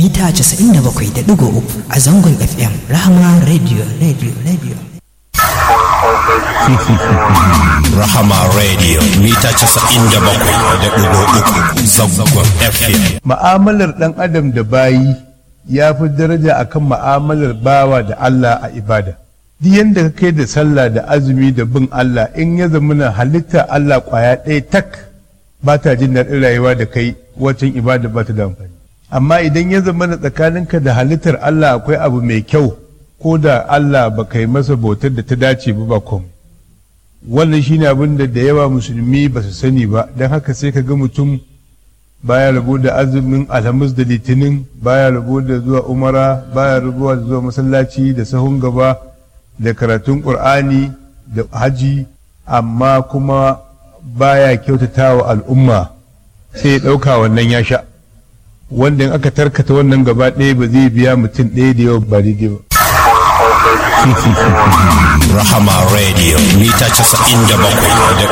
mita 97.3 a zangon FM Rahama Radio Radio Radio. Rahama Radio mita 97.3 zangon FM. Ma'amalar ɗan adam da bayi ya fi daraja akan ma'amalar bawa da Allah a ibada. Duk yadda ka kai da sallah da azumi da bin Allah in ya zamana halitta Allah ƙwaya ɗaya tak ba ta jin daɗin rayuwa da kai waccan ibada ba ta da amfani. Amma idan ya zamana tsakaninka da halittar Allah akwai abu mai kyau ko da Allah ba kai masa bautar da ta dace ba ba komai. wannan shine abin da da yawa musulmi ba su sani ba don haka sai ka ga mutum baya rabo da azumin alhamis da litinin baya rabo da zuwa umara baya rabo da zuwa masallaci da sahun gaba da karatun ƙur'ani da haji amma kuma baya kyautata wa al'umma sai ya ɗauka wannan ya sha wanda in aka tarkata wannan gaba ɗaya ba zai biya mutum ɗaya da yawa ba daidai ba Rahama Radio mita 97.3